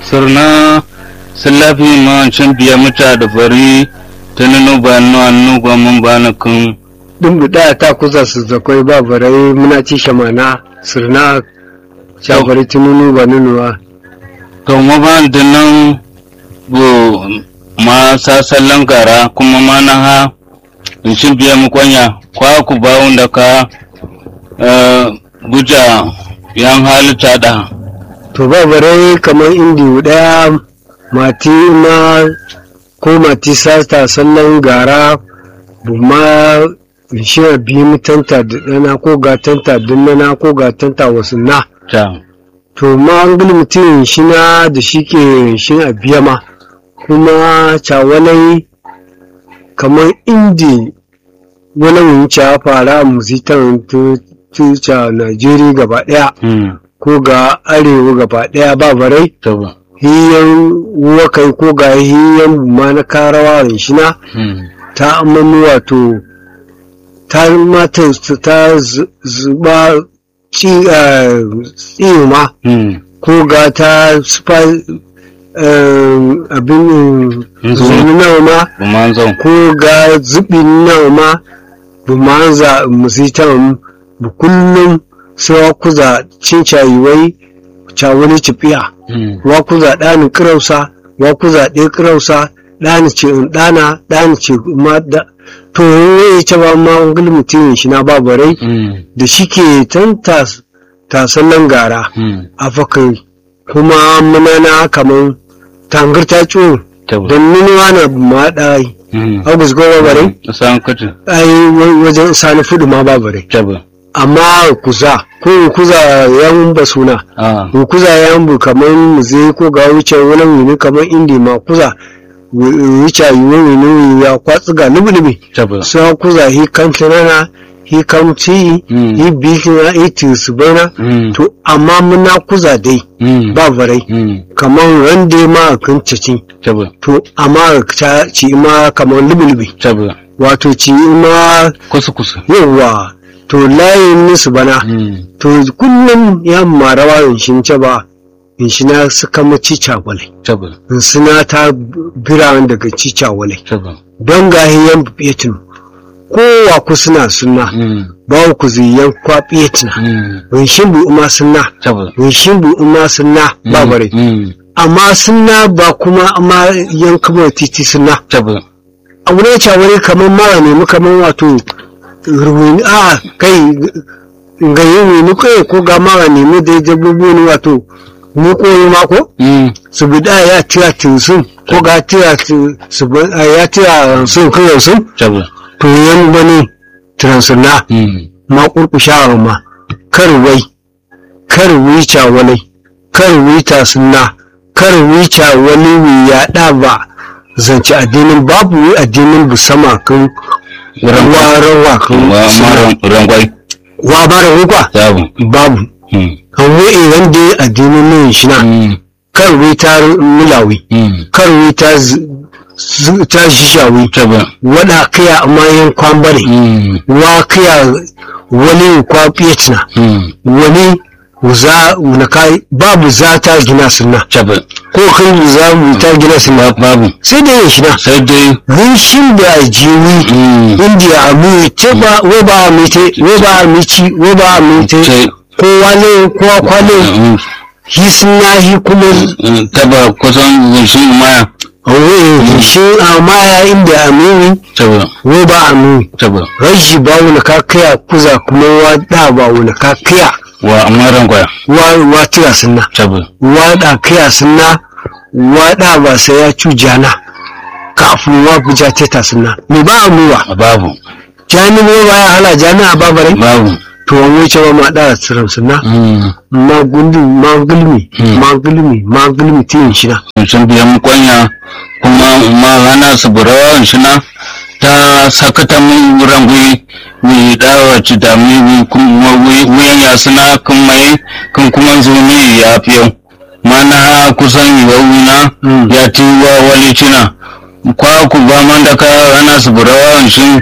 sirna silafi ma cin biya muta da fari ta nuna ba nu annu ba mun ba na kun din buɗa ta kusa su zakwai ba barai muna ci shamana sirna shafari tununu ba nunuwa to ma ba da nan bu ma sasallan gara kuma ma na ha in cin biya mu kwanya kwa ku ba wanda ka eh, buja yan halitta da to ba barai kamar indi ɗaya mati ma ko mati sata sallan gara buma shi biyu mutanta da ɗana ko gatanta dunnana ko gatanta wasu na ta to ma an gani mutum shi na da shi ke shi a biya ma kuma cawalai kamar indi wani wuce ya fara a musitan tuca najeriya gaba daya hmm ko ga arewa gaba daya ba barai ta ba hiyan wakai ko ga hiyan ma na karawa shi na hmm ta amanu wato ta mata ta zu- zuba ci ma hmm ko ga ta sufa abin zuni nawa ma bu ma zan ko ga zubi nawa ma bu ma za musitan bu kullum sai wa kuza cin cayiwai cawani cifiya hmm wa kuza ɗani kirausa wa kuza ɗaya kirausa ɗani ce in ɗana ɗani ce ma da to ya ce ba ma wani mutum shi na babarai hmm da shi ke tan tas- tasallan gara hmm a fakai kuma muna na kamar tangar ta ciwo ta ba don nunuwa na ma ɗai hmm agus goma barai san kutu ai wa- wajen sani fudu ma babarai ta ba amma kuza ko kuza yan ba suna ah in kuza yan bu kamar muze ko ga wuce wani wuni kamar indi ma kuza wu- wuce yi wani ya kwatsu ga lubi-lubi ta ba sai kuza hi kan tunana hi kan ci Mm. hi bikina hi tisubana hmm to amma muna kuza dai hmm ba barai hmm kamar rande ma kan cici ta ba to amma ta ci ma kamar lubi-lubi ta ba wato ci ma kusa kusa yawa to layin nisu bana hmm to kullum ya marawa in shi ce ba in shi na suka maci cagwale ta ba in suna ta biranen daga ci cagwale ta ba don gahiyan fiyetin kowa ku suna suna hmm ba ku ziyan kwa fiyetina hmm in shi bu uma suna ta ba in shi bu uma suna ba bare hmm amma suna ba kuma amma yan kamar titi suna ta ba a wurin cagwale kamar mara nemi kamar wato ruwini a kai ga yi ni kai ko ga mara nemi da dabbobi ne wato mu koyi mako hmm su bi da ya tira tinsun ko ga tira ti- su bi- a ya tira sun kai sun ta ba to yan bane transuna hmm ma kurkusha ma kar wai kar wica wani kar wita sunna kar wica wani wi ya da ba zance addinin babu wi addinin bu sama kan rawa rawa kan wa sunna. ma rangwai wa bara hukwa ta ba babu hmm kan wi idan dai addinin nan shi na hmm kar wi ta mulawi hmm kar wi ta z- z- ta shishawi ta ba wada kaya amma yan kwambare hmm wa kaya wani kwa fiyatina hmm wani za na kai babu za ta gina sunna ta ba ko kan za mu ta gina sunna babu sai da yin shi na sai dai rinshin da jiwi hmm indiya a mu ce ba we ba a mite we ba a mici we ba a mite ce kowa ne kowa kwale hmm hi sunna hi kuma hmm, ta ba kusan shi maya we shi a maya inda a mimi ta ba we ba a mimi ta ba rashi ba wani ka kaya kuza kuma wa da ba wani ka kaya wa amma rangwaya wa wa tira sunna ta ba waɗa kaya suna waɗa ba sai ya cu jana kafin wa buja teta suna me ba a muwa babu jani ne ba ya hala jani a babare babu to wani wuce ba ma ɗara tsirin suna hmm ma gundi ma gulmi Hmm. ma gulmi ma gulmi tiyin shina sun biya mu kwanya kuma ma hana su burawa shina ta sakata mun rangui mi dawa ci da mi kuma wuyan ya suna kan mai kan kuma zuni ya fiyo mana kusan yiwa wuna Mm. ya ti wa wali cina kwa ku ba man da ka hana su burawa shi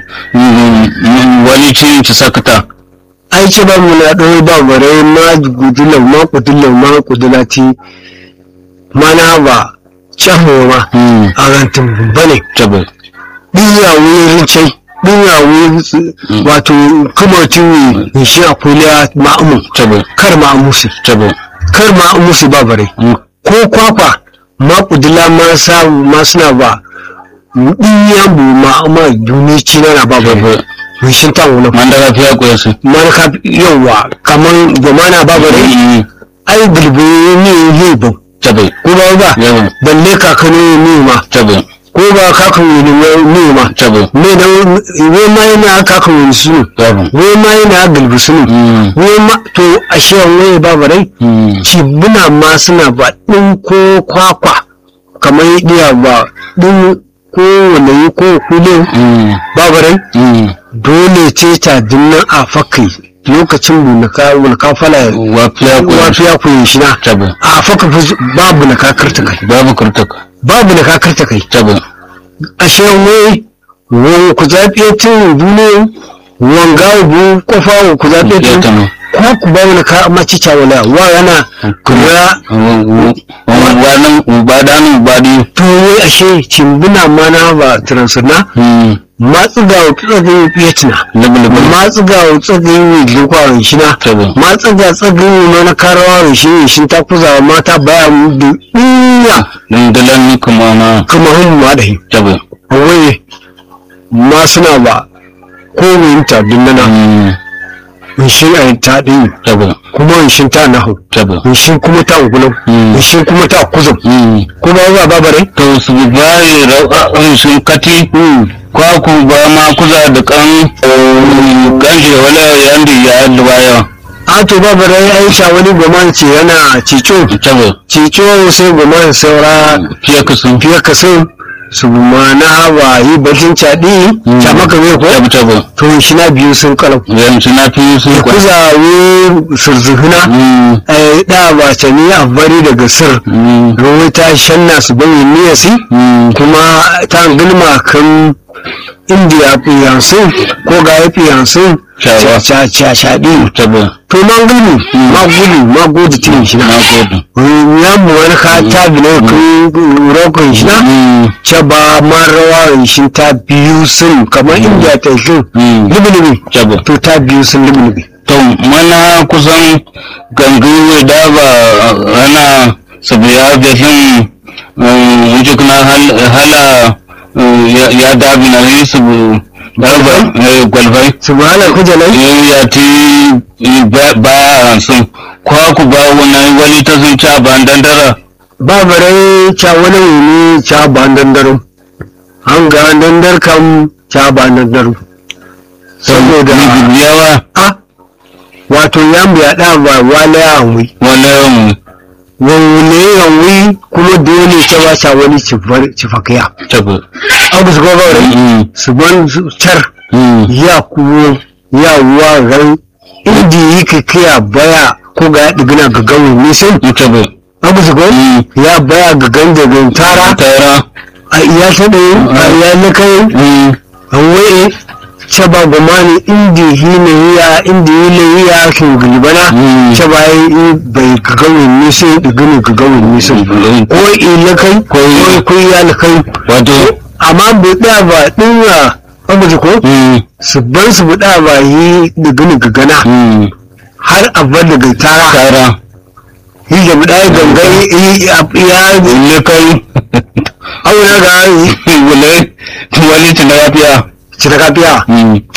wali cin ci sakata ai ce ba mu na ɗaya ba bare ma gudulan ma kudulan ma kudulati mana ba caho ma mm a rantin bane tabe ɗinya wurin cai ɗinya wurin wato kuma tuni shi a kuliya ma'amu tabe kar ma'amu su tabe kar ma'amu su ba bare mm ko kwakwa ma kudula ma sa ma suna ba ɗinya bu ma'ama duni ci na ba bare tabe mun shi ta wula mandara fiya ko yasu man ka yawa kaman gomana ba bare mm ai gulbi ne yi ba tabe ko ba ba yawa balle kakanu ne ma tabe ko ba kakanu ne ma tabe me da we ma yana kakanu su yawa we ma yana gulbi su mm we ma to ashe waye ba bare mm cibuna ma suna ba ɗin ko kwakwa kamar iya ba ɗin ko wani ko kulin mm babarai mm dole ce ta dinnan a fakai lokacin bunaka bunaka fala wa fiya ko yasu wafiya ku yi shi na tabe a faka fa babu na kakarta kai babu kurtaka babu na kakarta kai tabe ashe wai wani ku zaɓe tun duniya wanga bu kofa ku zaɓe ya tun tano ko ku ba wani ka maci cawala wa yana kura wannan ubadanu ubadi to wai ashe cimbuna mana ba transuna mm matsu ga tsagin fiyatina lubulubu matsu ga tsagin likwarin shina tabe matsu ga tsagin mana karawa shi ne shi ta kuza mata baya da iya dandalan ni kuma na kuma hun ma da hi tabe wai ma suna ba ko winta dinnana mm in shi a ta din tabe kuma in shi ta nahu tabe in shi kuma ta gulam Mm. in shi kuma ta kuzum mm kuma ba babare to su bayi ra'a'in sun kati kwa ku ba ma kuza da kan kan shi wala yandi ya alwaya a to babare ai sha wani goma ce yana cico tabe cico sai goma saura fiye ka sun fiye ka sun su ma na hawa yi bakin caɗi ta maka mai ko tabe tabe to shi na biyu sun kalau yanzu na fi sun kwa kuzawe surzuhuna mm ai da ba ta ni a bari daga sir mm ruwa ta shanna su bayi niyasi mm kuma ta gilma kan indiya fiyansu ko ga ya fiyansu Shawa. shaɗi tabe to ma gudu ma gudu ma gudu tin shi na na gode ya mu wani ka ta bi ne kan rokon shi na mm ce ba ma rawa shi ta biyu sun kamar indiya ta shi mm libi tabe to ta biyu sun libi to mana kusan gangu da ba ana sabiya da shin wuce kuna hal- hala eh, ya- ya dabi na yi su darba gwalbai subhana kujalai ya ti eh, ba- baya sun kwa ku ba wani wani ta sun ca ban dandara ba bare ca wani wuni ca ba dandaro an ga dandar kam ca ba dandaro saboda yawa a wato ya mu ya da ba wala ya wi wani yawan wani ya wi kuma dole ta ba ca wani cifakiya tabi abu su gaba rai su ban su car ya kuwo ya wa ran inda yi ka kiya baya ko ga ya digina ga gawin nisan tabi abu su gaba ya baya ga gandagan tara tara a iya ta ɗaya a iya na kai an waye ce ba gumani inda yi na yiya inda yi na yiya kin gulbana Mm. ce ba yi bai ga gawin nisan digina ga gawin nisan ko ila kai ko ko ya na kai wato amma buɗa ba ɗinwa abu ko su bar su buɗa ba yi digina ga gana har abba daga tara tara yi da buɗa ya gangai yi ya ne kai auna ga yi wale wale tuna lafiya cita kafiya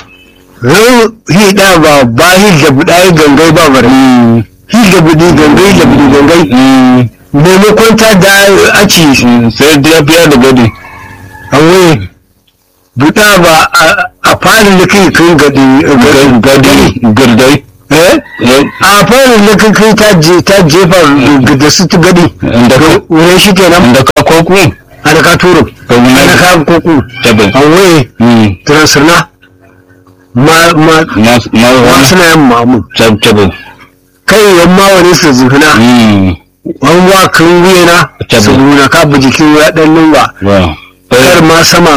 ran yi da ba ba yi da buɗa ya gangai ba bare yi da buɗi gangai da buɗi gangai maimakon ta da aci sai lafiya da gadi awai buɗa ba a- a fara da kai kan gadi gadi gardai eh a fara da kai kai ta je ta jefa da su ta gadi da ka wurin shi kenan da ka koku ana ka turo ka wuna ana ka koko tabi awai transirna ma ma ma ma ma wani suna yin mamu tabi kai yamma wani su zufina an wa kan wuyana Tabbas. su nuna ka bi jikin ya ɗan lumba wow kar ma sama